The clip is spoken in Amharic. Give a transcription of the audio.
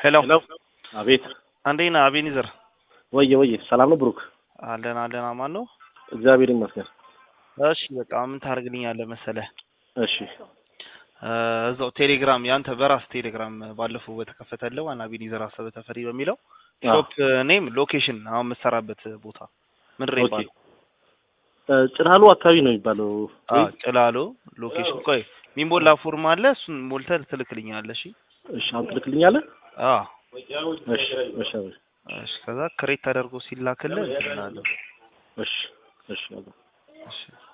ሄሎ ሄሎ አቤት እንዴት ነህ አቤኒዘር? ወየ ወየ ሰላም ነው ብሩክ አለን አለን አማን ነው። እግዚአብሔር ይመስገን እሺ በቃ ምን ታደርግልኛለህ መሰለህ እሺ እ እዛው ቴሌግራም ያንተ በራስ ቴሌግራም ባለፈው በተከፈተልህ ዋና አቤኒዘር አሰበ ተፈሪ በሚለው አዎ። ሾፕ ኔም ሎኬሽን አሁን የምትሰራበት ቦታ ምንድን ነው ኦኬ ይባላል? እ ጭራሎ አካባቢ ነው የሚባለው አዎ ጭላሎ ሎኬሽን። ቆይ ሚሞላ ፎርም አለ እሱን ሞልተህ ትልክልኛለህ። እሺ እሺ አሁን ትልክልኛለህ አዎ እሺ እሺ አቤት እሺ ከዛ ክሬት ተደርጎ ሲላክልህ እንትን እላለሁ። እሺ እሺ አቤት እሺ